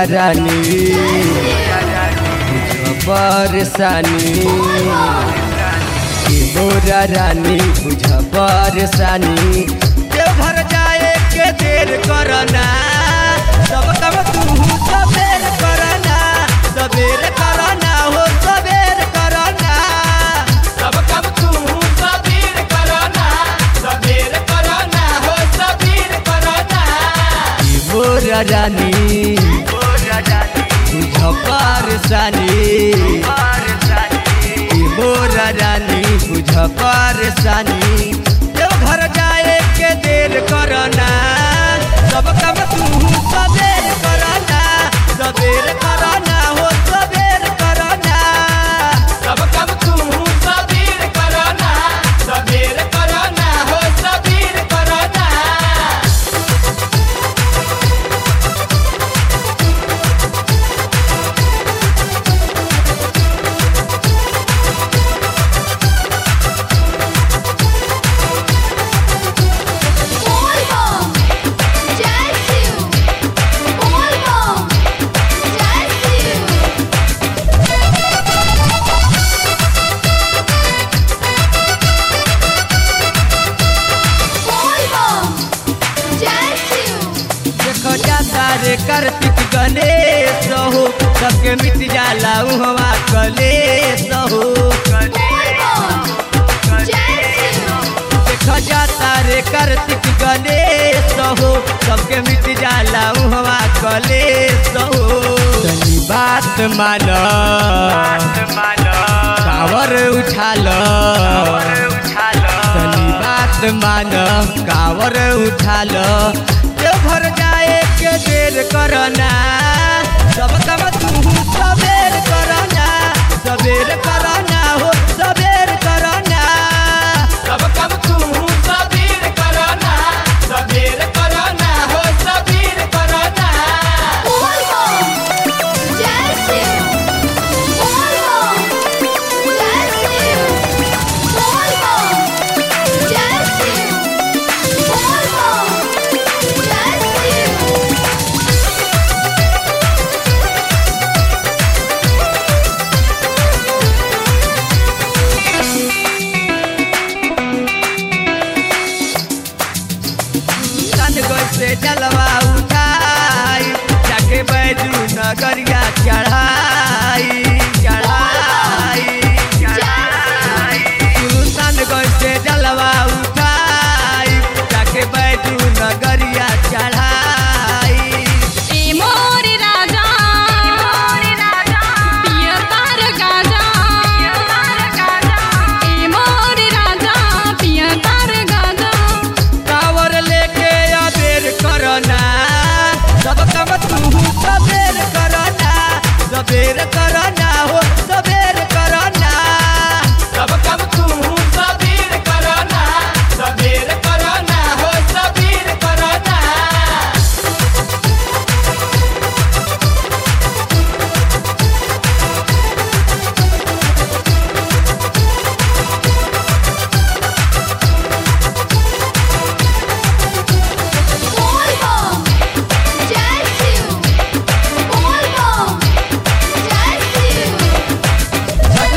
रानी बुझ परेशानी ए मोरा रानी बुझ परेशानी देवघर जाए के देर करना सब कब तू सबेर करना सबेर करना हो सबेर करना सब कब तू सबीर करना सबीर करना हो सबीर करना ए मोरा रानी बुझ परेशानी ए मोरा रानी बुझ परेशानी देवघर जाए के देर करना सब काम तू सबेर करना सबेर करना हो सबेर करना सब कब तू सबीर करना सबीर करना हो सबीर करना Volvo, Jazzy, Volvo, Jazzy. Volvo, Jazzy. देखो जाता रे कार्तिक गणेश हो सबके मिट जाला उहवा कलेश हो Volvo, Jazzy. देखो जाता रे कार्तिक गणेश हो सबके मिट जाला उहवा कलेश हो तनी बात मान कावर उठाल तनी बात मान कावर उठाल देवघर जाए के देर करना सब काम तू सबेर करना सबेर करना हो सबेर करना सब कब तू सबीर करना सबीर करना हो सबीर करना Volvo, Jazzy. Volvo, Jazzy. Volvo, Jazzy. Volvo, Jazzy. सन से जलवा उठाई जाके बैजू नगरिया चढ़ाई चढ़ाई चढ़ाई सन से जलवा उठाई जाके बैजू नगरिया चढ़ाई ए मोर राजा पियर तार गाजा ए मोर राजा पियर तार गाजा कावर लेके अबेर करना सब काम तू सबेर करना सबेर करना हो सबेर करना सब कब तू सबीर करना सबीर करना हो सबीर करना Volvo, Jazzy. Volvo, Jazzy.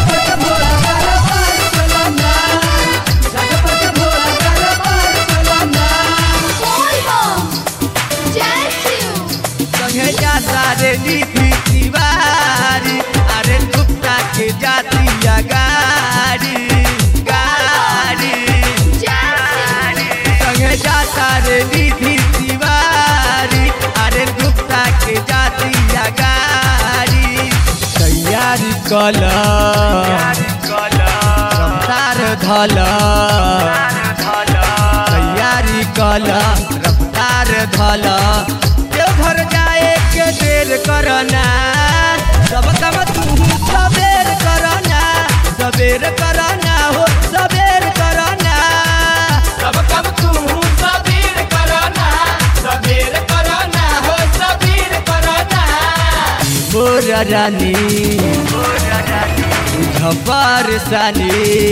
Volvo, Jazzy. संगे जाता रे नीति तिवारी अरे गुप्ता के जातिया गाड़ी गाड़ी Jazzy. संगे जाता रे नीति तिवारी अरे गुप्ता के जातिया गाड़ी तैयारी कल रफ्तार धल तैयारी कल रफ्तार धल देवघर जाए के देर करना सब काम तू सबेर करना सबेर करना हो सबेर करना सब कब तू सबीर करना सबीर करना हो सबीर करना मोर रानी बुझ परेशानी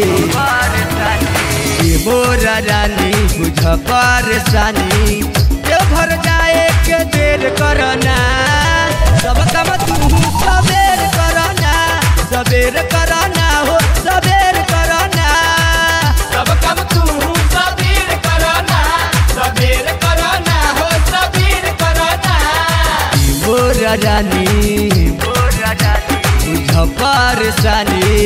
ए मोर रानी बुझ परेशानी देवघर जाए के देर करना सब काम तू सबेर करना सबेर करना हो सबेर करना सब कम तू सबीर करना सबीर करना हो सबीर करना मोर रानी बुझ परेशानी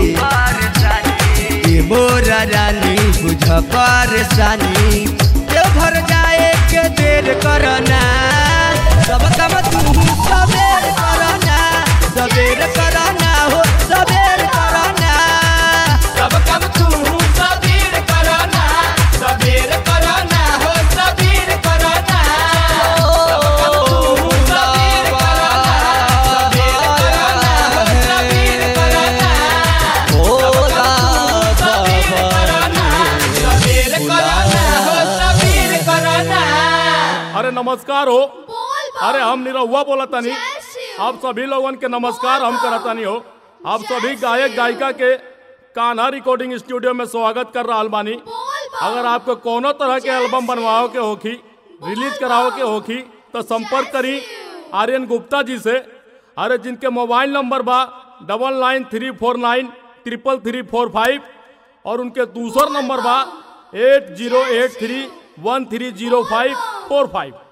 ये मोर रानी बुझ परेशानी देव घर जाए के देर करना सब काम तू सबेर करना सबेर करना हो सबेर करना सब कम तू सबीर करना सबीर करना हो सबीर करना सब कम तू सबीर करना सबीर करना हो सबीर करना सबीर करना हो सबीर करना अरे नमस्कार हो बोल बम अरे हम निरहुआ बोला तनी जय शिव आप सभी लोगन के नमस्कार हम करतानी हो आप सभी गायक गायिका के कान्हा रिकॉर्डिंग स्टूडियो में स्वागत कर रहा बानी बोल बम अगर आपको कोनो तरह के एल्बम बनवाओ के होखी रिलीज कराओ के होखी तो संपर्क करी आर्यन गुप्ता जी से अरे जिनके मोबाइल नंबर बा double nine three four nine triple three four five और उनके दूसर नंबर बा eight zero eight three one three zero five four five